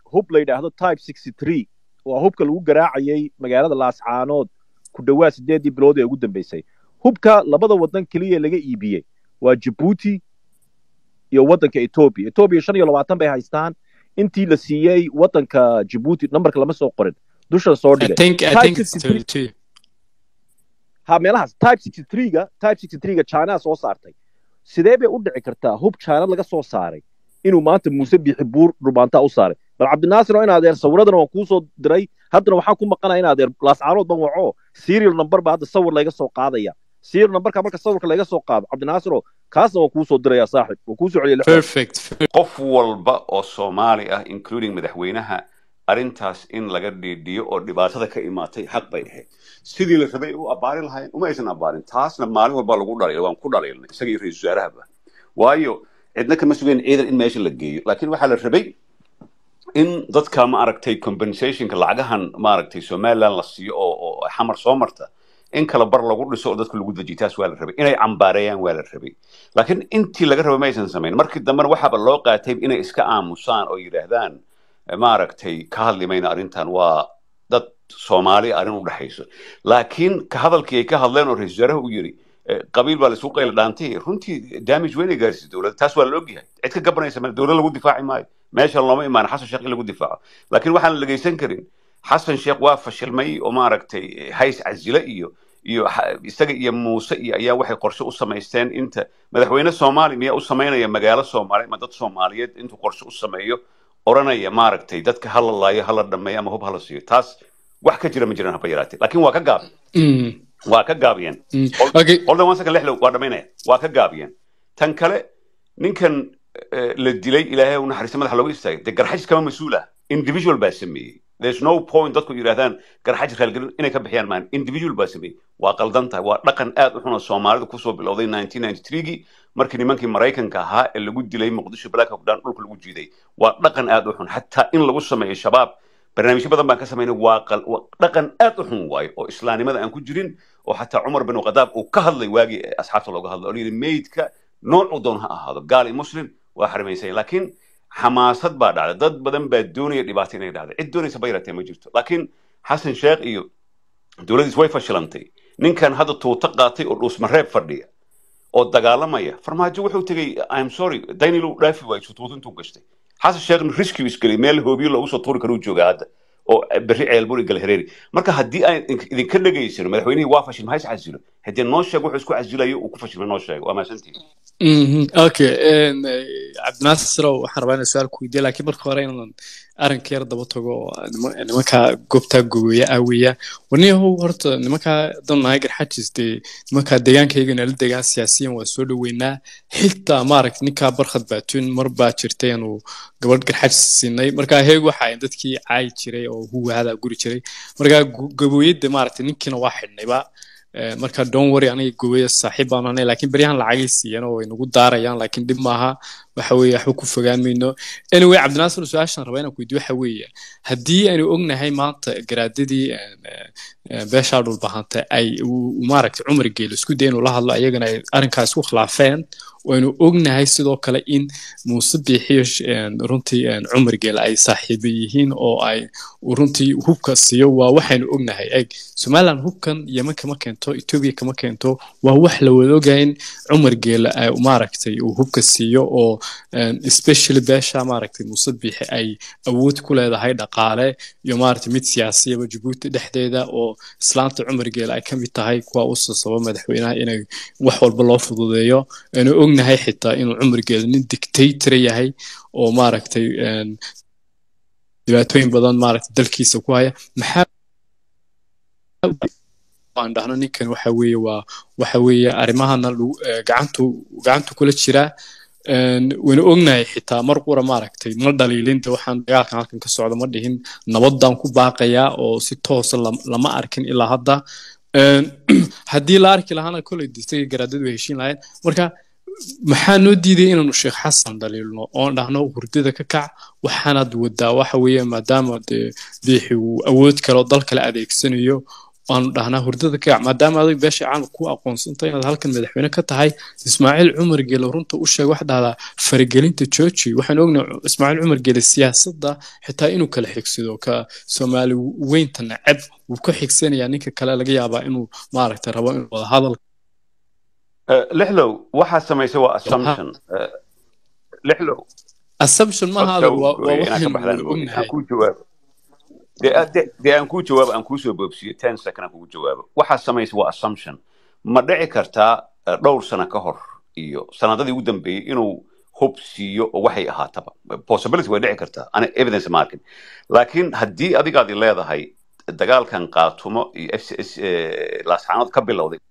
hub la yidhaahdo type sixty three waa hubka lagu garaacayay magaalada laascaanood ku dhowaad sideedii bilood ee ugu dambeysay hubka labada waddan keliya laga iibiyey waa jabuuti iyo waddanka etoobiya etoobiya shan iyo labaatan bay haystaan intii la siiyey waddanka jabuuti nambarka lama soo qorin dushan soo I dhigay think I Type think it's 63 32. ha meelahaas type sixty three-ga type sixty three-ga china soo saartay sidee bay u dhici kartaa hub china laga soo saaray inuu maanta muuse biixi buur dhubaantaa u saaray bal cabdinaasir oo in adeer sawiradana waan kuu soo diray haddana waxaan ku maqanaya in adeer laascaanood ban waco serial number baa hadda sawir layga soo qaadaya serial numberka marka sawirka layga soo qaado cabdinaasir oo kaasna waan kuu soo diraya saaxib waan kuu soo celiya lixdan Perfect. qof walba oo soomaali ah including madaxweynaha arrintaas in laga dhiidhiyo oo dhibaatada ka imaatay xaq bay ahayd sidii la rabay u abbaarin lahayn uma aysan abbaarin taasna maalin walba lagu dhaliil waan ku dhaliilnay isaga iyo ra-iisul wasaarahaba waayo cidna kama sugayn ciidan in meesha la geeyo laakiin waxaa la rabay in dadka ma aragtay compensationka lacagahan ma aragtay somaliland la siiyo oo oo xamar soo marta in kala bar lagu dhiso oo dadka lagu dejiyo taas waa la rabay inay cambaareeyaan waa la rabay laakiin intii laga rabay ma aysan samayn markii dambena waxaaba loo qaatay inay iska aamusaan oo yidhaahdaan maaragtay ka hadli mayna arrintan waa dad soomaali arrin u dhexayso laakiin ka hadalkii ay ka hadleen oo ra-iisul wasaaraha uu yidhi eh, qabiil baa laisku qayla dhaantay runtii damage weyn ay gaarsiisay dowladda taas waa la ogyahay cid ka gabanaysa male dowlad lagu difaaci maayo meesha looma imaan xasan sheekh in lagu difaaco laakiin waxaan la dhegaysan karin xasan sheekh waa fashilmay oo maaragtay eh, hays casile iyo iyo ha- isaga iyo muuse iyo ayaa waxay qorshe u samaysteen inta madaxweyne soomaali miyaa u samaynaya magaalo soomaali ama dad soomaaliyeed intuu qorshe u sameeyo oranaya maaragtay dadka hala laayo hala dhameeyo ama hub hala siiyo taas wax ka jira ma jiraan haba yaraatee laakiin waa ka gaab Mm, waa ka gaabiyeen mm. Hold- Okay. holdan one second lexlow waa dhamaynaya waa ka gaabiyeen tan kale ninkan eh, la dilay ilaahay u naxariista madaxa looga istaagay dee garxajis kama mas-uul ah individual baa sameeyey there's no point dadku yidhahdaan garxajis raalgelin inay ka bixiyaan maan individual baa sameeyey waa qaldan tahay waa dhaqan aad u xun oo soomaalidu kusoo bilowday 1993gii markii nimankii maraykanka ahaa ee lagu dilay muqdisho black hawk down dhulka lagu jiiday waa dhaqan aad u xun xataa in lagu sameeyo shabaab barnaamijyo badan baan ka samaynay waa qal- waa dhaqan aad u xun waayo oo islaamnimada aan ku jirin oo xataa cumar bin khadaab uu ka hadlay waagii ee asxaabta looga hadlay oo la yidhi meydka noocuu doon ha ahaado gaal iyo muslim waa xarimaysay laakiin xamaasad baa dhacday dad badan baa doonaya dhibaato inay dhacdo cid doonaysa ba yaratee ma jirto laakiin xasan sheekh iyo dowladdiis way fashilantay ninkan hadda tuuto qaatay oo dhuusmareeb fadhiya oo dagaalamaya farmaajo wuxuu tegey im sorry daniel dhaafi waayo tuuto intuu gashtay xasan sheekhna riski isgelay meel hoobiyo loogu soo tuuri karuu joogaa hadda oo berri ceelburi galhareeri marka haddii aan idin- idinka dhegaysano madaxweynihii waa fashil maxay is casilo haddii noo sheeg wuxuu isku casilayo uu ku fashilmay noo sheego waa mahadsantihin Mhm, okay een, eh, cabdinaasir sirow waxaan rabaa inaan su-aal ku weydiiya laakiin marka hore inaan arrinka yar daba tago oo nima- nimanka goobtaa gogoya aaweya waniyahow horta nimankaa danahay garxajis dee nimankaa deegaankayga nala degaan siyaasiyan waa soo dhoweynaa xitaa maaragta ninkaa barkhad baatun mar baa jirtay aanu gabadh garxajis siinay markaa heeg waxa ay dadkii caayi jiray oo huwaada guri jiray markaa go- gabooyada maaragta ninkiina waa xidhnayba Eh, marka don't worry aniga gubaya saaxiib baan ahay laakiin beryahan lacagay siiyeen oo way nagu daarayaan laakiin dhib maaha waxa weeye waxba ku fogaan mayno anyway cabdinaasir su-aashan raba inaan ku weydiyo waxa weeye haddii aynu ognahay maanta garaadadii een, eh, eh, beeshaa dhulbahanta ay uu- uu maaragtay cumar geelo isku day inuu la hadlo ayagana ay arrinkaas ku khilaafeen waynu ognahay sidoo kale in muuse biixiyo sh- een, runtii een, cumar geele ay saaxiibo yihiin oo ay uu runtii hubka siiyo waa waxaynu ognahay eg somaliland hubkan yeman kama keento etoobiya kama keento waa wax la wada ogahay in cumar geele ay maaragtay uu hubka siiyo oo een, especially beesha maaragtay muuse biixi ay awood ku leedahay dhaqaale iyo maaragtay mid siyaasiyaba jabuuti dhexdeeda oo islaanta cumar geele ay ka mid tahay kuwa u sasaba madaxweynaha inay wax walba loo fududeeyo aynu ognahay xitaa inuu cumar geele nin dictator yahay oo maaragtay een, dhibaatooyin badan maaragtay dalkiisa ku haya maxaa aan dhahno ninkan waxa weeye waa waxa weeye arrimahana lagu eh, gacantu gacantu kula jiraa Een, waynu ognahay xitaa mar qura maaragtay ma dhaliilin de waxaan dagaalkan halkan ka socda ma dhihin nabadaan ku baaqayaa oo si toosa lam- lama arkin ilaa hadda Een, haddii la arki lahaana koley distaga garaadadu way heshiin lahayn marka maxaa noo diiday inaanu sheekh xasan dhaliilno oon dhahno hurdada ka kac waxaanaad wadaa waxa weeye maadaama dee biixi uu awood kale oo dal kale adeegsanayo waanu dhahnaa hurdada kaac maadaama adag beesha caalamka ku aqoonsanta inaad halkan madaxweyne ka tahay ismaaciil cumar geele runta u sheeg wax dhahdaa faragelinta georgi waxaan ognahay ismaaciil cumar geele siyaasadda xitaa inuu kala xigsado ka soomaali weynta neceb wuu ka xigsanayaa ninka kale laga yaabaa inuu maaragtay rabo inuu wada hadal Eh, lixlow waxaa samaysay waa assumption Eh, lixlow assumption maaha horta adag waa waa inaan ka waxaynu baxdaan wada mooye aan ognahay kuu jawaabo dee dee- dee aan kuu jawaabo aan kuusoo boobsiyo ten second aan kugu jawaabo waxaa samaysay waa assumption ma dhici kartaa eh, dhowr sano ka hor iyo sanadadii ugu dambeeyey inuu hub siiyo oo waxay ahaataba possibility way dhici kartaa ana evidence ma arkin laakiin haddii adigaadi leedahay dagaalkan qaatumo iyo f c s laasxaanood ka bilowday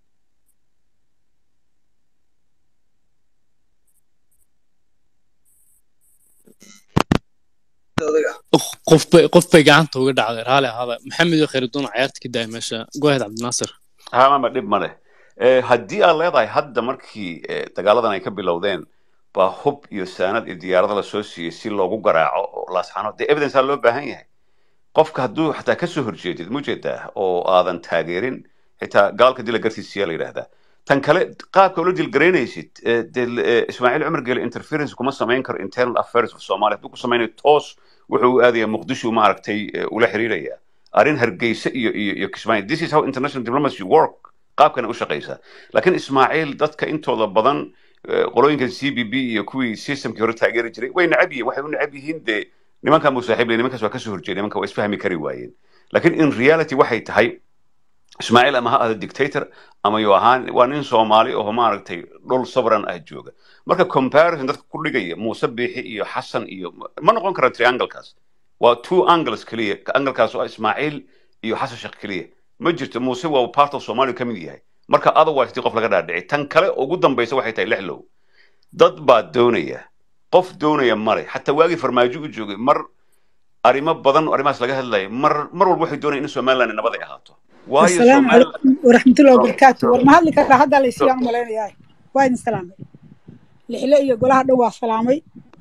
qof bay qof bay gacanta uga dhacday raali ahaada maxamed iyo khayruddin cayaarta ka daaya meesha goahead cabdinaasir hamama dhib ma leh Eh, haddii aad leedahay hadda markii eh, dagaaladan ay ka bilowdeen baa hub iyo saanad iyo diyaarado la soo siiyey si loogu garaaco oo laasxaanood dee evidence aa loo baahan yahay qofka hadduu xataa kasoo horjeedid mujeedaa oo aadan taageerin xitaa gaalka dila gartiisiyaa la yidhaahdaa tan kale qaabka ula dilgaraynaysid eh, dee l- eh, ismaaciil cumar gele interference kuma samayn karo internal affairs of somalia hadduu ku samaynayo toos wuxuu u aadaya muqdisho maaragtay eh, ula xiriiraya arrin hargeysa iyo iyo iyo kismaayo this is how international diplomacy work qaabkana u shaqaysaa laakiin ismaaciil dadka intooda badan eh, qolooyinka c b b iyo kuwii systemkii hore taageeri jiray way necab yihiin waxay u necab yihiin dee nimankan buu saaxiib leh nimankaas waa kasoo horjeeda nimanka waa isfahmi kari waayeen laakiin in reality waxay tahay ismaaciil ama ha ahdo dictator ama yuu ahaan waa nin soomaali oo maaragtay dhul sovereign ah jooga marka comparison dadka ku dhigaya muuse biixi iyo xasan iyo ma noqon kara trianglekaas waa two angles keliya anglekaas oo ah ismaaciil iyo xasan sheekh keliya ma jirto muuse waa part of somalia ka mid yahay marka otherwise dii qof laga dhaadhici tan kale ugu dambaysa waxay tahay lixlow dad baa doonaya qof doonaya male xataa waagii farmaajo u joogay mar arrimo badan oo arrimahaas laga hadlaya mar mar walba waxay doonayaan in somaliland nabad ay ahaato waayo السلام somaliland عليكم ورحمة الله so, وبركاته so, ورما هذا كذا هذا اللي so, سيان ملين ياي وايد سلامي لحلا iyo golaha dhow waa salaamay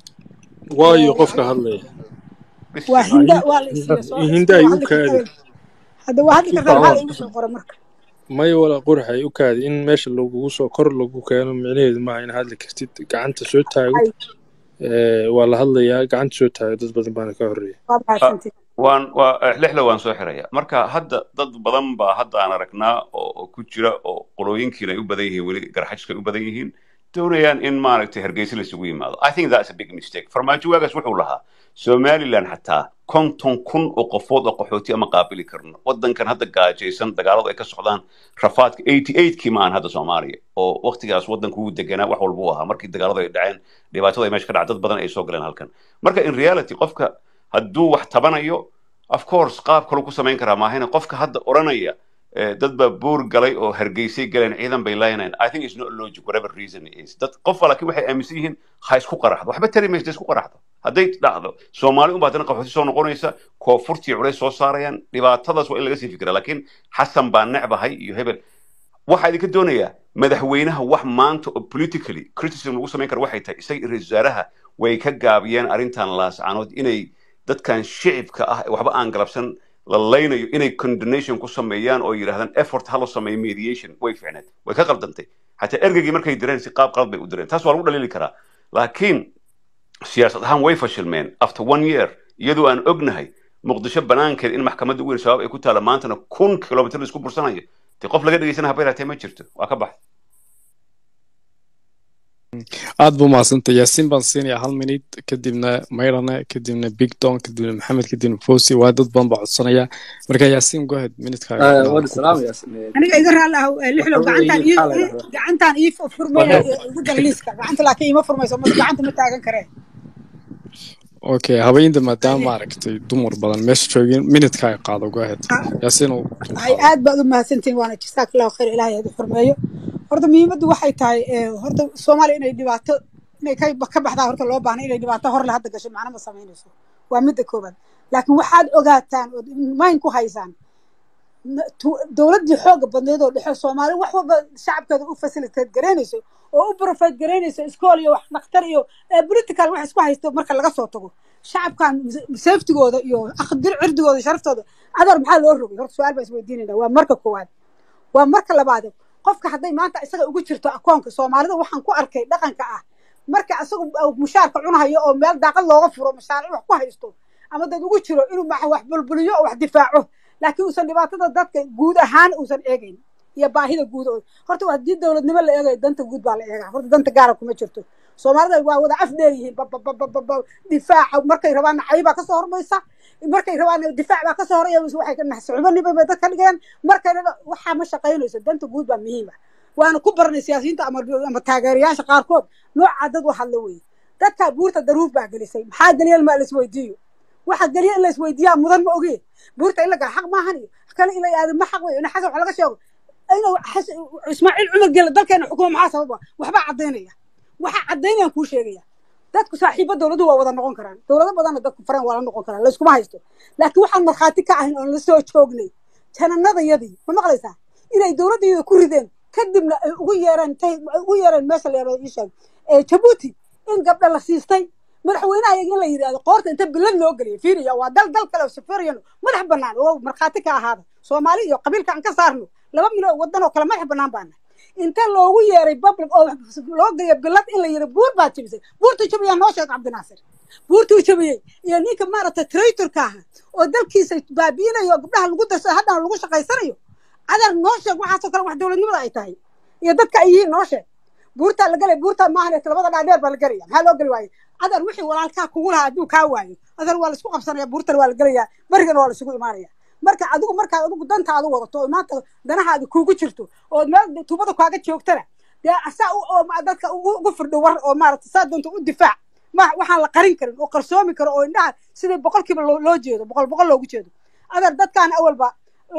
waayo qofka hadlaya waa bismillah hinda waa la isiiya soo hinda iska ay waa u hadli kaadi kartaa hadda waa hadli si kartaa maxaa la fiican igu soo qora marka may wala qurxay u kaadi in meesha lagugu soo kor lagu keeno micnaheedu maaha in hadli kartid gacanta soo taago ay ee, waa la hadlayaa gacanta soo taago dad badan baana ka horeeya waa Ah, mahadsantihin waan waa eh, lixda waan soo xiraya marka hadda dad badan baa hadda aan aragnaa oo oo ku jira oo qolooyinkiina ay u badan yihiin weli garxajka ay u badan yihiin doonayaan in maaragtay hargeysa la isugu yimaado i think that's a big mistake farmaajo waagaas wuxuu lahaa somaliland xataa konton kun oo qofood oo qaxooti ama qaabili karno wadankan hadda gaajaysan dagaaladu ay ka socdaan rafaadka eighty eightkii ma aan hadda soomaaliya oo waqtigaas wadanku wuu deganaa wax walba u ahaa markii dagaaladu ay dhaceen dhibaatada ay meesha ka dhacay dad badan ay soo galeen halkan marka in reality qofka hadduu wax tabanayo of course qaab kaluu ku samayn karaa maahayna qofka hadda odhanaya eh, dad baa buur galay oo hargeysay galeen ciidan bay laynayaan i think it's not logic whatever reason it is dad qof laakiin waxay aaminsan yihiin ha isku qaraxdo waxba tari maysa isku qaraxdo hadday dhacdo soomaali unbaa haddana qaxooti soo noqonaysa koonfurtii culays soo saarayaan dhibaatadaas waa in laga sii fikira laakiin xasan baa necbahay iyo hebel waxaa idinka doonayaa madaxweynaha wax maanta oo politically criticism lagu samayn karo waxay tahay isaga iyo ra-iisul wasaaraha way ka gaabiyeen arrintan laascanood inay dadkan shicibka ah ee waxba aan galabsan la laynayo inay condonation ku sameeyaan oo yidhahdaan effort ha loo sameeyo mediation way ficneed way ka qaldantay xataa ergeygii markay direen si qaab qalad bay u direen taas waa lagu dhaliili karaa laakiin siyaasad ahaan way fashilmeen after one year iyadoo aan ognahay muqdisho banaankeed in maxkamadda ugu weyn shabaab ay ku taala maantana kun kilomitr la isku bursanayo dee qof laga dhegeysana haba yaraatee ma jirto waa ka bax aad buu mahadsantay yaasiin baan siinayaa hal minid kadibna mayrane kadibna big don kadibna maxamed kadibna fosi waa dad badan baa codsanaya marka yaasiin goahead minidkaaga آه، inaad وأنا ku سلام kor يا سلام aniga iga raali ah eh, lixlow وحوي gacantaan ii حالة ii- gacantaan ii furmaya igu dar liiska gacanta laakiin ima furmayso mas gacanta ma taagan kareen okay habeynta maadaama maaragtay dumar badan meesha joogin minidkaaga qaado goahead yaasiin uu ay dulqaado aad baad u mahadsantihin waana jazaak allahu khayr ilaahay aad u xurmeeyo horta muhiimaddu waxay tahay eh, horta soomaaliya inay dhibaato inay ka ka baxdaa horta loo baahna inay dhibaato hor le hadda gasho macno ma samaynayso waa midda koobaad laakiin waxaad ogaataan ood mayn ku haysaan n- tu- dowladdii xooga badneed oo dhexe soomaali wax walba shacabkeeda u facilitate garaynayso oo u profit garaynayso iskool iyo wax dhakhtar iyo eh, political wax isku haysto marka laga soo tago shacabkan safetigooda iyo aqdir cirdigooda iyo sharaftooda adeer maxaa loo rogay horta su-aal baa isweydiinayna waa marka koowaad waa marka labaad qofka hadday maanta isaga ugu jirto akoonka soomaalida waxaan ku arkay dhaqanka ah marka isagu mushaarka cunahayo oo meel daaqad looga furo mashaaric wax ku haysto ama dad ugu jiro inuu ma wax bulbuliyo oo wax difaaco laakiin uusan dhibaatada dadka guud ahaan uusan eegayn iyo baahida guud oo horta haddii dowladnimo la eegayo danta guud baa la eegaa horta danta gaara kuma jirto soomaalida waa wada af dheer yihiin bababababa difaaca markay rabaanna cay baa kasoo hormaysa markay rabaanna difaac baa kasoo horaya waxay ka naxsucubaniba bay dadka dhigayaan markayna waxaa ma shaqaynayso danta guud baa muhiima waana ku baranay siyaasiyiinta ama ama taageerayaasha qaarkood noocaa dad u hadla weeye dadkaa buurta daruuf baa gelisay maxaa geliyan ma laisweydiiyo waxa geliya in laisweydiiyaa mudan ma ogee buurta in la gala xaq maahan iyo kale in la aado ma xaq wey in xasan wax laga sheego inuu ismaaciil cumar gela dalkeena xukumo maxaa sababa waxbaa caddaynaya waxaa caddaynayaan kuu sheegaya dadku saaxiibo dowladuhu waa wada noqon karaan dowlado badanna dadku fareen waa la noqon karaan layskuma haysto laakiin waxaan markhaati ka ahayn oon la soo joognay jananadayadii ma maqlaysaa inay dowladdayada ku rideen kadibna ay ugu yeereen tay ugu yeereen meesha la yaro isheeg jabuuti in gabdha la siistay madaxweynaha iyaga in la yidhahdo qoorta inta bilad loo geliyo fiiriya waa dal dal kale oo safariyan madax bannaan oo markhaati ka ahaada soomaali iyo qabiilka aan ka saarno laba milyan waddan oo kale madax bannaan baana inta loogu yeeray public oo loo geliyo bilad in la yidhi buur baad jebisay buurtuu jabiyaa noo sheeg cabdinaasir buurtuu jabiyey iyo ninka maaragtay traitorka aha oo dalkiisa baabiinayo oo gabdhaha lagu darsa haddana lagu shaqaysanayo adeer noo sheeg waxaasoo kale wax dowladnimada ay tahay iyo dadka ay yihiin noo sheeg buurtaa la gelay buurtaa maahan labada dhaadheer baa la gelaya maxaa loo geli waaye adeer wixii walaalkaa kugu lahaa hadduu kaa waayo adeer waa laisku qabsanaya buurtana waa la gelayaa berigana waa laisugu imaanaya marka adigu markaad adigu dantaada wadato oo maanta danahaada kuugu jirto oo meel tuubada kaaga joogtana dee saa oo dadka ugu firdho war oo maaragta saa doonta u difaac ma waxaan la qarin karin oo qarsoomi karo oo indhaha sidai boqolkiiba loo jeedo boqol boqol loogu jeedo adeer dadkaan awalba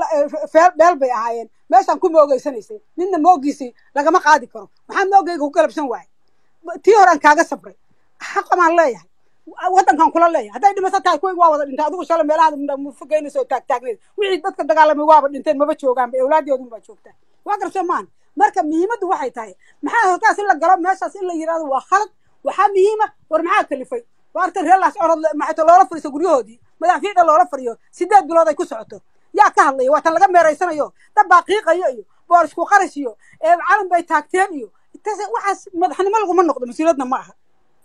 dheel bay ahaayeen meeshaan ku moogeysanaysay ninna moogiisii lagama qaadi karo maxaa moogayga ku galabsan waaye tii horaan kaaga sabray xaqamaan leeyahay waddankan kula leeyahay hadday dhimato tahay kuwayga waa wada dhintay adigu shala meelaha mufogeynaysa oo taagtaagneed wixii dadka dagaalamay waaba dhinteen maba joogaanba awlaadyoodun baa joogtaa waa garabsoo maan marka muhiimaddu waxay tahay maxaa halkaas in la galo meeshaas in la yidhahdo waa khalad waxaa muhiima war maxaa kalifay waarta reelaas orod maxayto loola fariiso guryahoodii madaxfiida loola fariyo sideed bilood ay ku socoto yaa ka hadlaya waa tan laga meeraysanayo dad baa qiiqayo iyo boor isku qarash iyo calan bay taagteen iyo waxaas madaxnimo laguma noqdo mas-uuliyaedna ma aha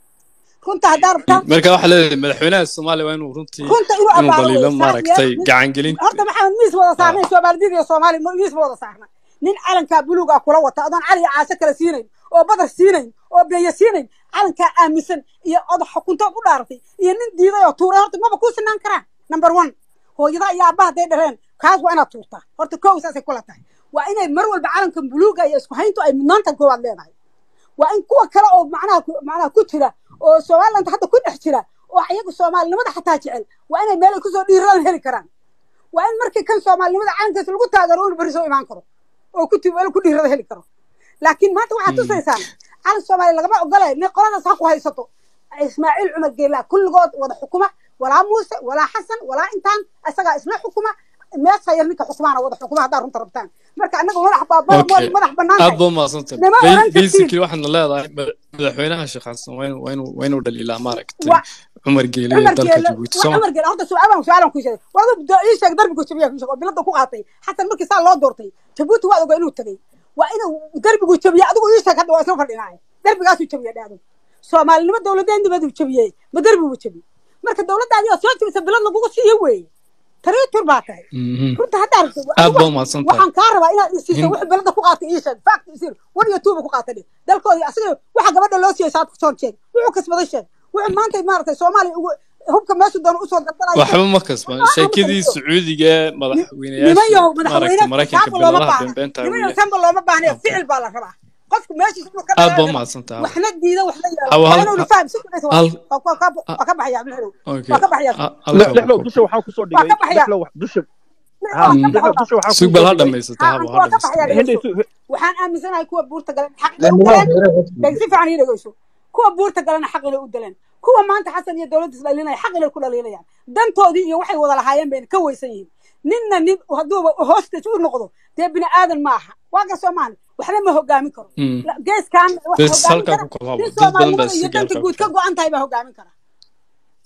runta haddaa rabtaa marka waxaa leedahay madaxweynaha soomaaliya waa inuu runtii runta inuu inuu abaaro daliilo wey. maaragtay Saas gacangelin horta maxamed miis wada saarnay soomaalidid iyo soomaali miis ma wada saarna nin calankaa buluugaa kula wata adoon cali iyo caasho kale siinayn oo badar siinayn oo beeya siinayn calankaa aaminsan iyo odax xukuntood u dhaaratay iyo nin diiday oo tuuray horta maba kuu sinaan karaan number one hooyada iyo aabbaha hadday dhareen kaas waa inaad tuurtaa horta kow saasay kula tahay waa inay mar walba calankan buluuga iyo isku hayntu ay mudnaantan koowaad leedahay waa in kuwa kale oo macnaha ku- macnaha ku jira oo somaliland hadda ku dhex jira oo iyagu soomaalinimada xataa jecel waa inay meel ay kusoo dhiiradaan heli karaan waa in markii kan soomaalinimada calankiisa lagu taageero inu beri soo imaan karo oo ku meel ku dhiirada heli karo laakiin maanta waxaad tusaysaan calan soomaaliya lagama ogolay nin qoladaas ha ku haysato ismaaciil cumar geelaa kulligood wada xukuma walaa muuse walaa xasan walaa intaan isagaa isla xukuma meesha yar ninka xusmaana wada xukuma haddaa runta rabtaan marka annaga madax baa Okay. madax bannaan aad tahay baa mahadsantahay Nima Ba- oran kartid. basically waxaadna leedahay ma- madaxweynaha shaqaansan waa inuu- waa inuu- waa inuu dhaliilaa maaragtay Wa- cumar geele iyo cumar dalka geele jabuuti waa soo ma cumar geele horta su'aalan su'aalan ku sheegay waa dad ii sheeg darbigu jabiya ku sheeg oo bilada ku qaatay xasan markii saa loo doortay jabuuti waa ogaa inuu tagay waa inuu darbigu jabiya adigu ii sheeg hadda waa isla fadhinaaye darbigaasuu jabiya dhaado soomaalinimo dowladeennimadu jabiyey ma darbigu jabiye marka dowladdaadii oo soo jabisa bilad lagugu siiyo weeye tariitur baa tahay Mhm. runta haddaa rabto aad baa mahadsantahay waxaan kaa rabaa inaad isiiso In- wix belada ku qaatay ii sheeg fact isir wan iyo tuuba ku qaatay dhe dalkoodii asiga waxa gabadha loo siiyey saad kusoo sheeg wuxuu kasbaday sheeg wuxuu maanta maaragtay soomaaliya ugu hubka meeshu doona usoo dardanayo waxba ma kasban Waxba ma sheekadii kasban. sacuudiga ee niman madaxweynayaasha yahow maaragtay madaxweyne maraykanka kaanba looma biladaha baahna beenbeenta niman weeye yahow kaanba looma baahnayo Okay. ficil baa la rabaa qofku meeshiisa inuu ka aad baa dhaqaaqo mahadsantahay waxna diida waxna Hawa, yaalo waa hal- inuu faham si kudhaysa hal- waa ka- waa ka baxaya abdulxadow okay waa ka baxaya Ha- halkaa lexlow waa dusha waxaan kusoo waa dhigay ka baxaya lexlow wax- dusha ha waa ka Mm. lexlow baxaya dusha waxaan sug bal kusoo ha dhigay dhamaysata ha haba anku ha waa ka baxaya dhamaysata henday dhegeyso waxaan aaminsanahay kuwa buurta galan xaq inay u galeen dheg si fiican ii dhegeyso kuwa buurta galana xaq inay u daleen kuwa maanta xasan iyo dowladdiis dhalinaya xaq inay ku dhaliinayaan dantoodii iyo waxay wada lahaayeen bayna ka weysan yihiin ninna nin hadduuba hostage u noqdo dee bini aadan ma aha waa ka soomaali waxna ma hogaamin karo Mm. La- geeskan waxa bes hogaamin halkaa kara ku kala nin dad badan baa soomaalinimada iyo si danta gaarka guud ka go-an tahay baa hogaamin kara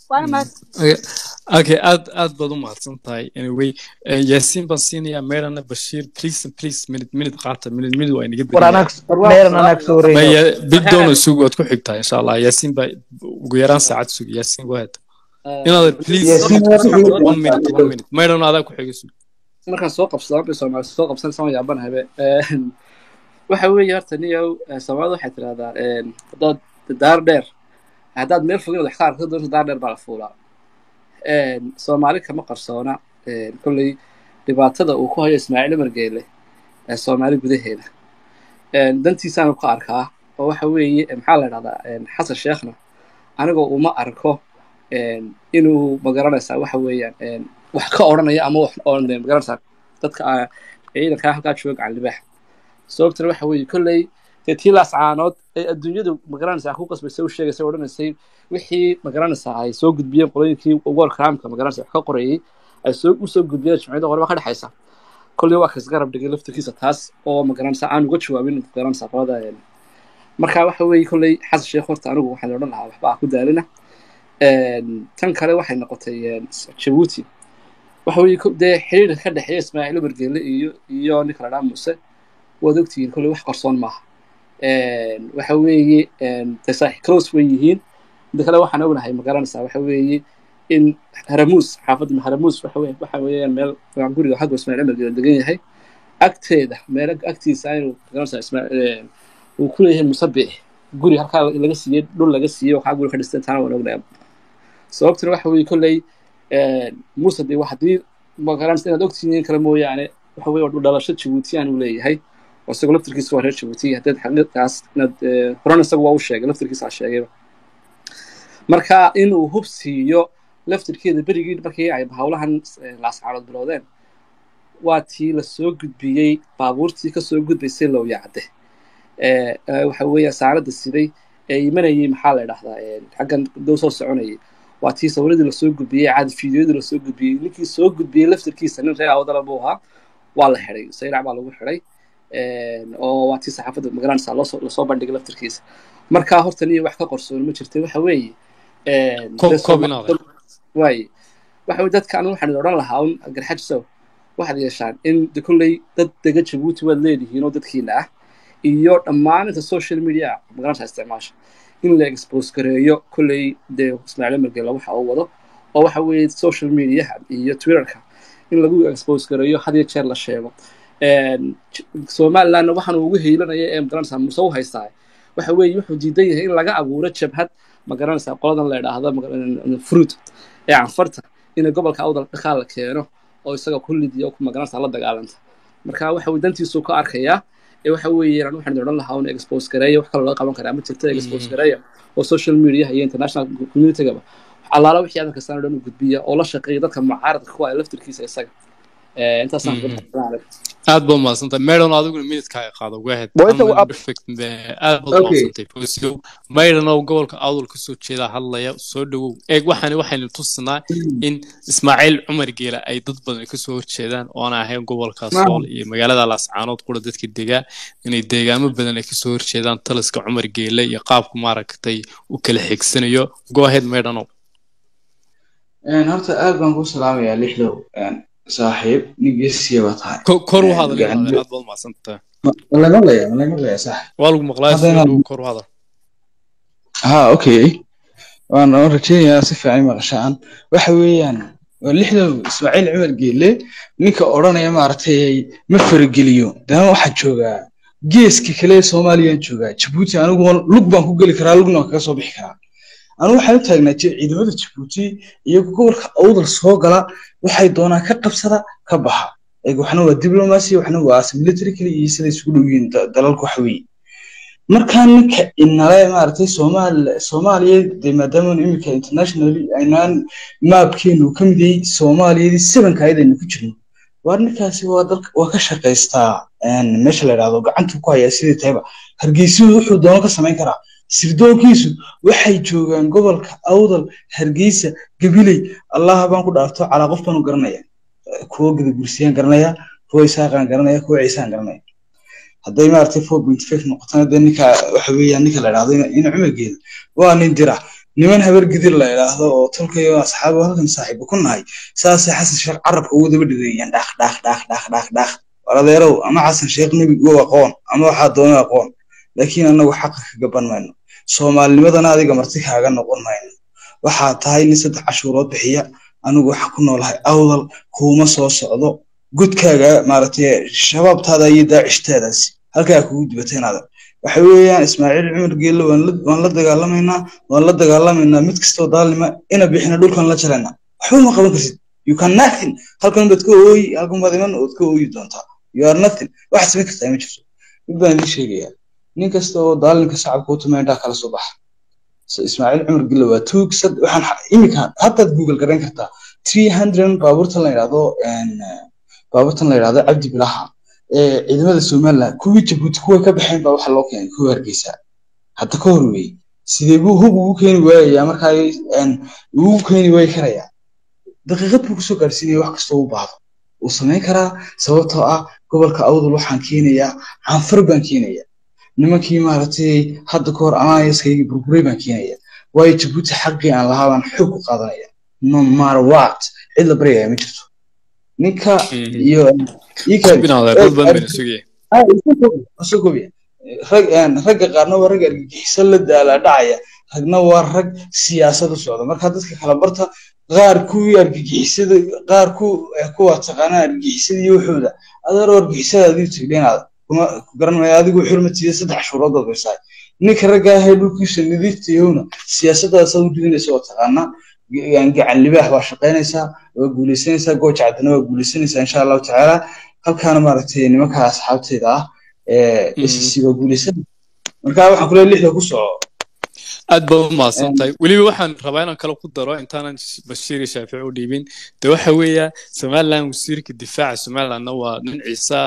waana mahad Okay, okay, aad aad baad u mahadsan tahay anyway eh, yaasiin baan siinayaa meerana bashiir please please minute minute qaata minute minute waa inaga war bedelayaa anaag meeran anaag soo wareeyo maya biddoon isugu waad ku xigtaa insha allah yaasiin baa ugu yaraan saacad sugi yaasiin go ahead inaad please Yaasiin waxaad ku waa- xigtaa one minute one minute meerana adaa ku xiga sug markaan soo qabsado bay soomaali soo qabsan sama yaabanahabe waxa weeye horta niyow eh, soomaalida waxay tidhahdaa een, haddaad daar dheer haddaad meel fogin wax ka arko doonto daar dheer baa la fuulaa Een, soomaali kama qarsoona een, kolley dhibaatada uu ku hayo ismaaciil margeele ee soomaali gudaheeda Een, dantiisaan ku arkaa oo waxa weeye eh, maxaa la dhahdaa een, xasan sheekhna anigoo uma arko een, inuu magaranaysaa waxa weeyaan een, wax ka odhanaya ama wax oon magaranaysaa dadka ah, ciidankaa halkaa jooga gacan libaax sababtana waxa weeye kolley dee tii laascaanood ee adduunyadu magaranaysaa ku qasbaysay u sheegaysay odhanaysay wixii magaranaysaa ay soo gudbiyeen qolooyinkii world crimeka magaranaysa wax ka qorayay ay soo u soo gudbiyeen jimciyada hore waa ka dhexaysa kolley waa kas garab dhigay laftirkiisa taas oo magaranaysaa aan uga jawaabin magaranaysaa qolada een, marka waxa weeye kolley xasan sheekh horta anigu waxaan odhan lahaa waxba ah ku daalina Een, tan kale waxay noqotay een, jabuuti waxa weeye ko- dee xiriirka ka dhexeeya ismaaciil margeele iyo iyo ninka la dhaa muuse waad ogtihiin kolley wax qarsoon maaha Een, waxa weeye een, dee saaxiib close way yihiin midda kale waxaan ognahay ma garanaysaa waxa weeye in haramuus xaafadda haramuus waxa weye waxa weeyaan meel waa guriga xagga ismaaciil margeele degan yahay agteeda meel agtiisa inuu ma garanaysaa ismaaciil uu ku leeyahay musabix guri halkaa laga siiyey dhul laga siiyey waxaa guri ka dhistay taana waan ognahay sababtuna waxa weeye kolley muuse dee wax haddii magaranaysa inaad ogtihiin kale mooyaane waxa weeye waa dhalasho jabuutiyaan uu leeyahay oo isagoo laftirkiisa waa reer jabuuti haddaad xaqiiqaas inaad eh, horena isagu waa u sheegay laftirkiisa ha sheegayba marka inuu hub siiyo laftirkeeda berigii markii ay hawlahan eh, laascaanood bilowdeen waa tii lasoo gudbiyey baabuurtii kasoo gudbaysay lowyacde ee ee, waxa weeye saarada siday ee imanayay maxaa la idhahdaa ee, xaggan dow soo soconayay waa tii sawiradii lasoo gudbiyey caadi fiidiyoadii lasoo gudbiyey ninkii soo gudbiyey laftirkiisa nin reer awdala buu ahaa waa la xidhay sayrac baa lagu xidhay Een, oo waa tii saxaafadda magaranaysa loosoo lasoo bandhigay laftirkiisa marka horta niyo wax ka qarsoon ma jirta waxa weeye een, Ko- dee koob Sooma- inaad waaye waxa weye dadka anigu waxaan odhan lahaa un garxajisow waxaad yeeshaan in de kolley dad dega jabuuti waad leedihiin oo dadkiina ah iyo dhammaan inta social media magaranaysa isticmaasha in la expose gareeyo kolley dee ismaaciil margela waxa uu wado oo waxa weeye social mediaha iyo twitterka in lagu expose gareeyo had iyo jeer la sheego Een, J- somalilandna waxaan ugu hiilanaya ee magaranaysaa muse u haystaa waxa weeye wuxuu diidan yahay in laga abuuro jabhad magaranaysaa qoladan la idhaahdo maga- fruit ee canfarta in gobolka awdal dhaqaal la keeno oo isaga ku lidiya oo ku magaranaysaa la dagaalanta marka waxa weye dantiisuu ka arkayaa ee waxa weeye aan waxaan odhan lahaa un expose gareeya wax kaloo laga qaban karaa ma jirto expose gareeya oo social media iyo international communitygaba allaala wixii adan kastaan oo dhan u gudbiya oo la shaqeeya dadka mucaaradka kuwa laftirkiisa isaga Eh, intaasaan Mhm. ku aad baad mahadsantahay meydhan adiguna minidkaaga qaado go ahead Waa inta One uu minute ab- perfect eh, aad baad Okay. mahadsantahay fosiyow meydhan oo gobolka awdal kasoo jeeda hadlaya soo dhawow eeg waxaan waxaynu tusinaa in ismaaciil cumar geela ay dad badan kasoo horjeedaan oona ahayn gobolka sool iyo magaalada laascaanood qura dadka degaa inay deegaamo badan ay kasoo horjeedaan taliska cumar geele iyo qaabku maaragtay u kala xigsanayo go ahead meydhanow Een, horta aad baan kuu salaamayaa lixdow Een, saaxiib nin geesiya baa tahay Ko- kor u Een, hadal gacan- inaad aad baad mahadsantahay Ma- ma laga maqlayaa ma laga maqlayaa sax waa lagu maqlaa Hadda soo inaad- dhawow kor u hadal ha okay waan waan rajeynayaa si fiican maqashaan waxa weeyaan waa lixdow ismaaciil cumar geelle ninka odhanaya maaragtay ma farageliyo dana waxaa joogaa geeska kale ee soomaaliyaan joogaa jabuuti anigu waan- lug baan ku geli karaa lugna waan kaga soo bixi karaa anigu waxaan u taagnaa ji- ciidamada jabuuti iyo gobolka awdal soo gala waxay doonaan ka qabsada ka baxa Eeg, waxna waa diblomacy waxna waa military kale iyo sida isugu dhow yihiin da- dalalku waxa weeye markaa ninka inale maaragtay soomaal soomaaliya dee maadaama iminka internationally aynaan maabkeenu ka mid yahay soomaaliyadii sebanka ayadaynu ku jirno waar ninkaasi waa dalka waa ka shaqaystaa een, meesha la idhahdo gacantu ku hayaa sidii tahayba hargeysuhu wuxuu doono ka samayn karaa sirdoonkiisu waxay joogaan gobolka awdal hargeysa gabiley allaha baan ku dhaarto calaa qof baan u garanaya kuwo gadagursiyaan garanaya kuwo isaaqaan garanaya kuwo ciisaan garanaya hadday maaragtay four point five noqotana dee ninka waxa weeyaan ninka la idhahdo ina ina cumargeeda waa nin dira niman habar gidir la idhaahdo oo tolkayo asxaabo halkan saaxiibo ku nahay saasay xasan sheekh carabka ugu daba dhigeeyaan dhaq dhaq dhaq dhaq dhaq dhaq waladeerow ama xasan sheekh nebi u aqoon ama waxaa doona aqoon laakiin anagu xaqa ka gaban mayno soomaalinimadana adiga marti kaaga noqon mayno waxaa tahay nin saddex cashuurood bixiya anigu waxaan ku noolahay awdal kuuma soo socdo gudkaaga maaragtay shabaabtaada iyo daacishtaadaasi halkaa kugu dibateenaada waxa weeyaan ismaaciil cumar geelle waan la waan la dagaalamaynaa waan la dagaalamaynaa mid kastoo daalnima ina bixina dhulkan la jaraynaa waxba ma qaban kartid you can nothing halkan baad ka ooyi halkan baad iman ood ka ooyi doontaa you are nothing waxaad samayn kartaa ma jirto mid baan idiin sheegayaa nin kasta oo daalinka shacabka u tumay indhaha kala soo baxa So, ismaaciil cumar gille waa tuug sad waxaan xa- imika haddaad google garayn kartaa three hundred baabuurtan la yidhahdo een, eh, baabuurtan la yidhahdo cabdi bilaha ee ciidamada somaliland kuwii jabuuti kuwa ka baxeen baa waxa loo keenay kuwa hargeysa hadda ka hor weeye sidee buu hub ugu keeni waayayaa markaa een, ugu keeni waayi karayaa daqiiqad buu kusoo gaarsiinaya wax kastoo u baahdo wuu samayn karaa sababtoo ah gobolka awdal waxaan keenayaa canfar baan keenayaa nimankii maaragtay hadda ka hor alliancekayga burburay baan keenaya waayo jabuuti xaqii aan lahaa baan xoog ku qaadanaya no matter what cid la baryaya ma jirto ninka iyo ii kale Binaadar, dad badan bayna sugayeen. Ah, iska koobi, iska koobi. rag een, ragga qaarna waa rag argagixiso la daala dhacaya ragna waa rag siyaasad u socda marka dadka kala barta qaar kuwii argagixisada qaar ku eh, kuwa taqaanaa argagixisada iyo waxooda adeeroo argagixisada adigu tigdheenaada kuma ku garanmaya adigu xurmatiida saddex shuurood baad baysaay ninka ragga ahee dhulkiisa nadiifta yahowna siyaasadaas u ridinaysa oo taqaanaa Ga- gacan libaax waa shaqaynaysaa waa guuleysanaysaa gooja caddana waa guuleysanaysaa insha allahu tacaala halkaana maaragtay nimanka asxaabteyda ah ee Mhm. SEC waa guuleysanaysa marka waxaan kule lixda ku soco aad baad u mahadsan tahay weliba waxaan rabaa inaan kale ku daro intaanan bashiir iyo shaafici u dhiibin de waxa weeya somaliland wasiirka difaaca somalilandna waa nin ciisa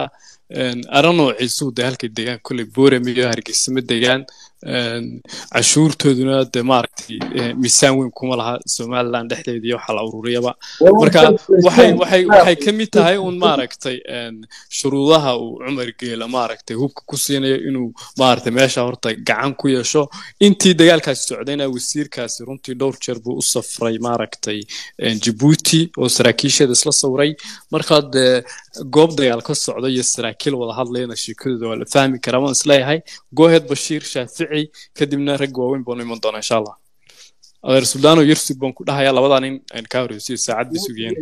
aranoo ciisuhu de halkay degaan kolley boorame iyo hargeysa ma degaan een, cashuurtooduna de maaragtay eh, miisaan weyn kuma laha somaliland dhexdeeda iyo waxa la ururiyaba marka waxay waxay waxay ka mid tahay un maaragtay een, shuruudaha uu cumar geela maaragtay hubka ku siinayo inuu maaragtay meesha horta gacan ku yeesho intii dagaalkaasi socdayna wasiirkaasi runtii dhowr jeer buu u safray maaragtay een, Djibouti oo saraakiisheeda isla sawray marka dee goob dagaal ka socda iyo saraakiil wada hadlayana sheekadooda waa la fahmi karaa waan isleeyahay goheed bashiir shaafici kadibna rag waaweyn baanu iman doonaa insha allah adeer suldaano yarsug baan ku dhahayaa labadaa nin aan kaa horeysiyo saacad bay sugayeen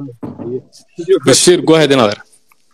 bashiir goheed in adeer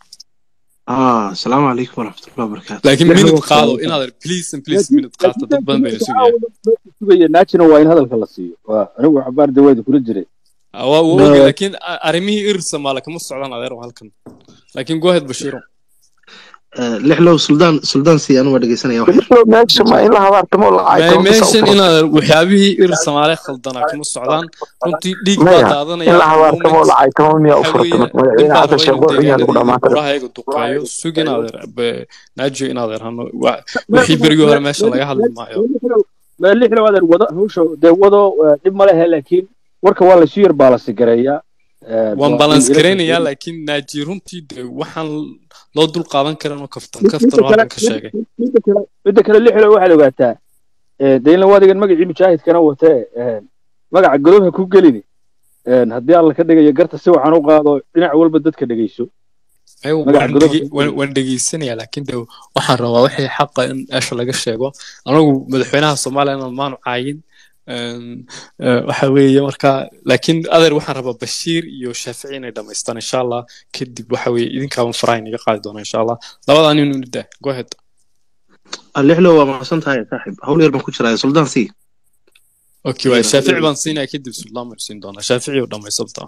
آه السلام عليكم ورحمة الله وبركاته laakiin minute qaado in adeer please and please minute qaata dad badan bayna sugayaan sugaya naajina waa in hadalka la siiyo waa anigu xabaar daweeda kula jiray Ah, waa waa oge laakiin a- arrimihii ir soomaali kama socdaan adeer oo halkan laakiin goheed bashiiro آه لحلو سلطان سلطان سي أنا ودقي سنة واحد meesha ma in la habaartamo la Ma- caayo meeshan in adeer waxyaabihii ir soomaali khaldanaa kama socdaan runtii dhiig baa maya in daadanaya la habaartamo la caaytamo miyaa u waxa furta weeye madaxweyne nin baan xasan raba sheekh inuu wuxuu yahay lagu deegaanada iyo dhamaatay burahayaga duqeeyo sug in adeer be- naajiyo in adeer hano wa- wixii berigii hore meeshan laga hadli maayo ma lixda wadan wado hawsha dee wado eh, dhib ma lehe laakiin warka waa laysu yar baalasi gareeyaa Eh, waan waa balans in ila- garaynayaa laakiin naaji runtii de waxaan loo dul qaadan karin oo kaftan Midda kaftan oo kale- halkan ka sheegay midda kale- midda kale lixda waxaad ogaataa eh, dee in la wadigan magacii mujaahidkana watee eh, magaca godobha ku gelini Eh, haddii alla ka dhigayo garta si waxaan u qaado dhinac walba dadka dhegeyso Ay, magaca waan godobha dhege- waan- waan dhegeysanayaa laakiin de waxaan rabaa wixii xaqa in meesha laga sheego anagu madaxweynaha soomaaliyana maanu caayin Een, eh, waxa weeye marka laakiin adeer waxaan rabaa bashiir iyo shaafici inay dhamaystaan insha allah kadib waxa weeye idinkaaban faraha inaga qaadi doona insha allah labadaa nin unu daa go ahead لحلو ما صنت هاي صاحب هول يربان كشرا سلطان سي okay waay shaafici baan siinaya kadib suldaan baan siin doonaa shaafici oo dhamaysabta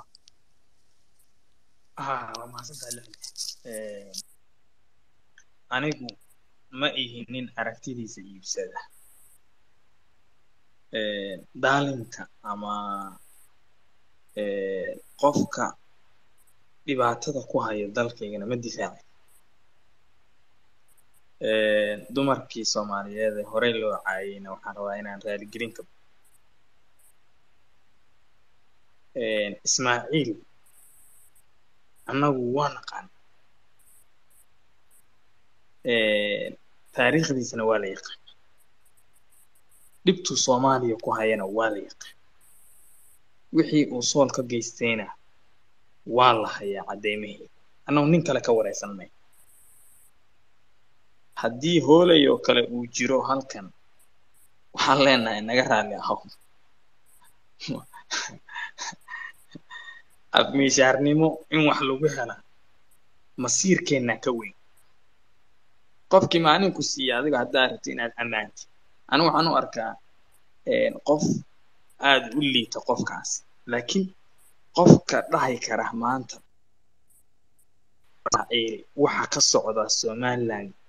haa waa mahadsantahay lixda Eh, anigu ma ihi nin aragtidiisa iibsada Eh, daalinka ama eh, qofka dhibaatada ku haya dalkaygana ma difaaci Eh, dumarkii soomaaliyeed ee horey loo caayayna waxaan rabaa inaan raaligelin ka Eh, ismaaciil annagu waa naqaan Eh, taariikhdiisana waa la yaqaan dhibtuu soomaaliya ku hayana waa la yaqaan wixii uu sool ka geystayna waa la hayaa caddeymihii annagu nin kale ka waraysan may haddii hoolay oo kale uu jiro halkan waxaan leenahay naga raalli ahow abmiishaarnimo in wax lagu hela masiirkeennaa ka weyn qofkii maalinku siiya adiga haddaa rabti inaad ammaanti anigu waxaan u arkaa qof aada u liita qofkaasi laakiin qofka dhahi kara maanta waxa ka socda somaliland